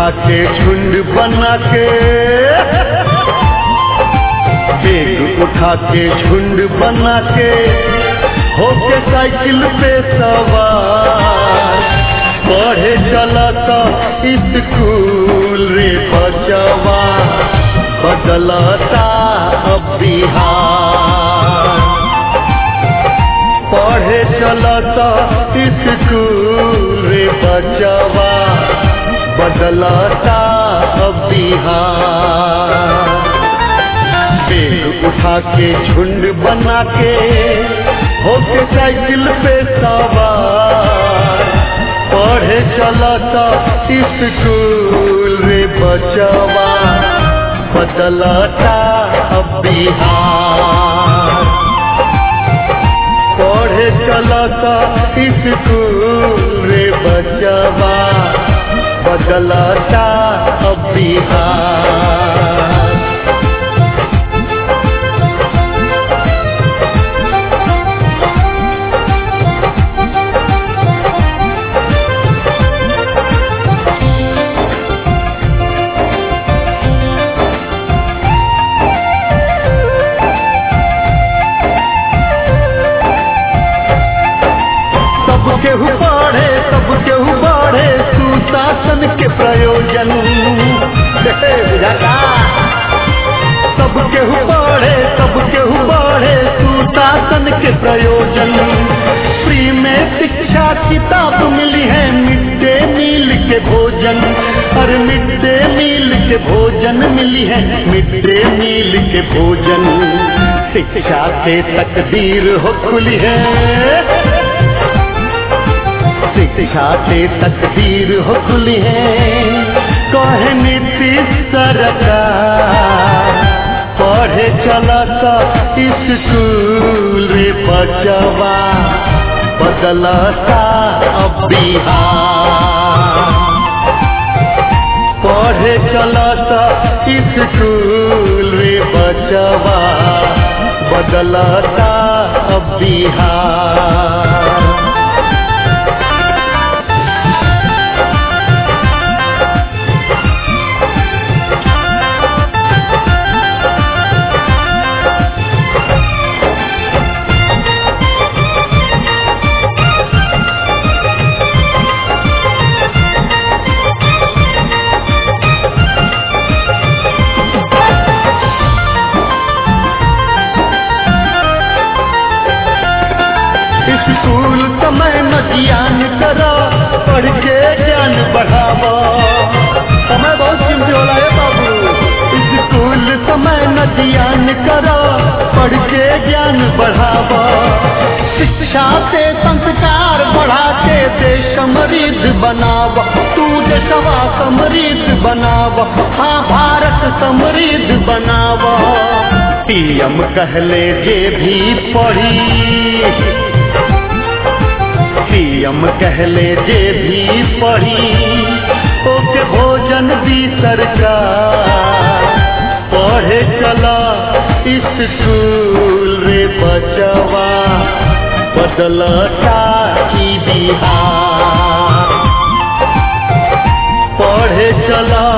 उठा के झुंड बना के बेग उठा के झुंड बना के होके साइकिल पे सवार पढ़े चला तो स्कूल रे बचवा बदलता अब बिहार पढ़े चलता स्कूल रे बचवा बदलता अब बिहार बेग उठा के झुंड बना के होके साइकिल पे सवार पढ़े चलता स्कूल रे बचवा बदलता अब बिहार पढ़े चलता स्कूल रे बचवा बदलता अब बिहार सब केहू बढ़े सब केहू बढ़े सुशासन के प्रयोजन हे, बुझाता? सब केहू बढ़े सब केहू बढ़े सुशासन के प्रयोजन फ्री में शिक्षा किताब मिली है मिड डे मील के भोजन और मिड डे मील के भोजन मिली है मिड डे मील के भोजन शिक्षा से तकदीर हो खुली है शिक्षा से तकदीर हो खुली है कहे नीतीश सरकार पढ़े चला स्कूल रे बचवा बदलता अब बिहार पढ़े चला स्कूल रे बचवा बदलता अब बिहार स्कूल समय न ज्ञान करो पढ़ के ज्ञान बढ़ावो समय बहुत कीमती होला है बाबू स्कूल समय न ज्ञान करो पढ़ के ज्ञान बढ़ावो शिक्षा से संस्कार बढ़ा के देश समृद्ध बनाव तू देशवा समृद्ध बनाव हाँ भारत समृद्ध बनाव पीएम कहले जे भी पढ़ी पीएम कहले जे भी पढ़ी ओके भोजन दी सरकार पढ़े चला स्कूल रे बचवा बदलता की बिहार पढ़े चला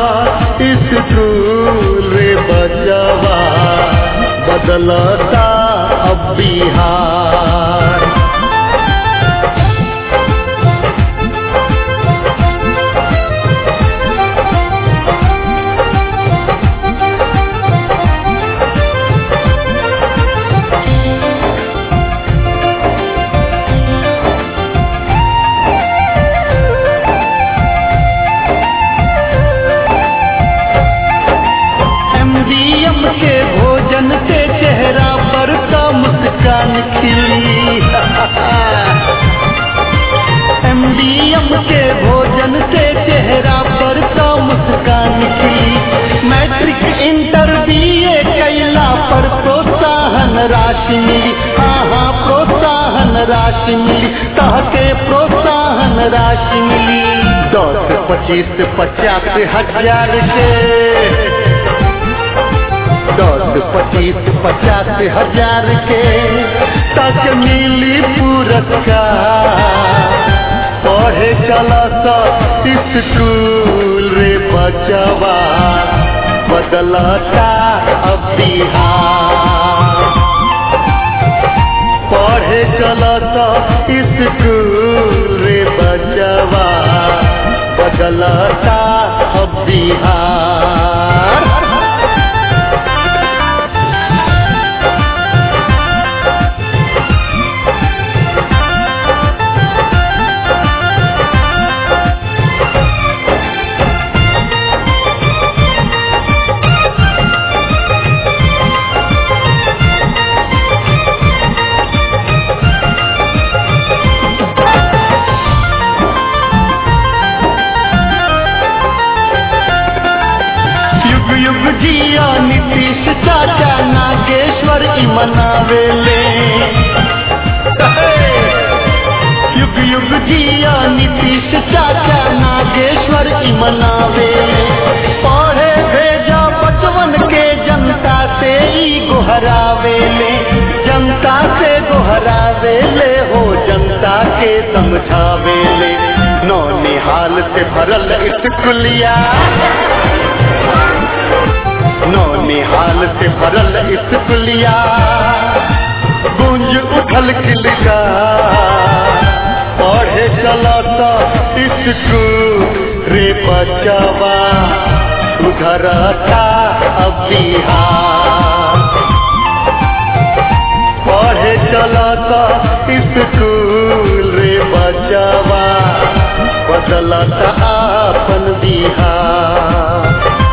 स्कूल रे बचवा बदलता अब बिहार एमडीएम के भोजन से चेहरा पर का मुस्कान खिली एमडीएम के भोजन से चेहरा पर का मुस्कान खिली मैट्रिक इंटर बीए कैला पर प्रोत्साहन राशि मिली हाँ हाँ प्रोत्साहन राशि मिली तहके प्रोत्साहन राशि मिली दस पच्चीस पचास हजार के दस पच्चीस पचास हजार के तक मिली पुरस्कार पढ़े चला सा स्कूल रे बचवा बदलता अब बिहार पढ़े चला सा स्कूल रे बचवा बदलता अब बिहार युग युग जिया नीतीश चाचा नागेश्वर की मनावेले युग युग जिया नीतीश चाचा नागेश्वर की मनावेले पढ़े भेजा बचवन के जनता से ही गोहरावेले जनता से गोहरावेले हो जनता के समझावेले नौ निहाल से भरल स्कूलिया नौ निहाल से भरल स्कूलिया गूंज उठल किलका पढ़े चला सा स्कूल रे बचवा सुधरता अब बिहार पढ़े चला सा स्कूल रे बचवा बदलता अपन बिहार